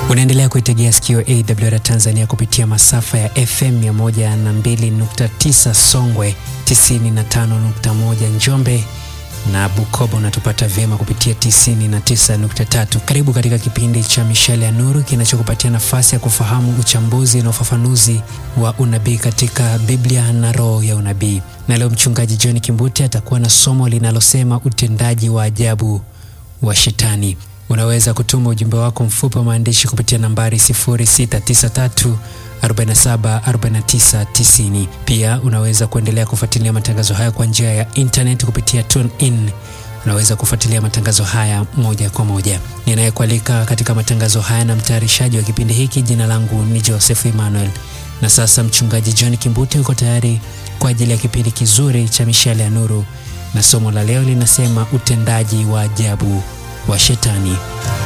Unaendelea kuitegea sikio AWR Tanzania kupitia masafa ya FM 102.9 Songwe, 95.1 Njombe na Bukoba unatupata vyema kupitia 99.3. Karibu katika kipindi cha Mishale ya Nuru kinachokupatia nafasi ya kufahamu uchambuzi na ufafanuzi wa unabii katika Biblia na roho ya unabii. Na leo mchungaji John Kimbuti atakuwa na somo linalosema utendaji wa ajabu wa Shetani. Unaweza kutuma ujumbe wako mfupi wa maandishi kupitia nambari 0693 47 49 90. Pia unaweza kuendelea kufuatilia matangazo haya kwa njia ya internet kupitia TuneIn. Unaweza kufuatilia matangazo haya moja kwa moja. Ninayekualika katika matangazo haya na mtayarishaji wa kipindi hiki, jina langu ni Joseph Emmanuel. Na sasa mchungaji John Kimbuti yuko tayari kwa ajili ya kipindi kizuri cha Mishale ya Nuru, na somo la leo linasema utendaji wa ajabu wa Shetani.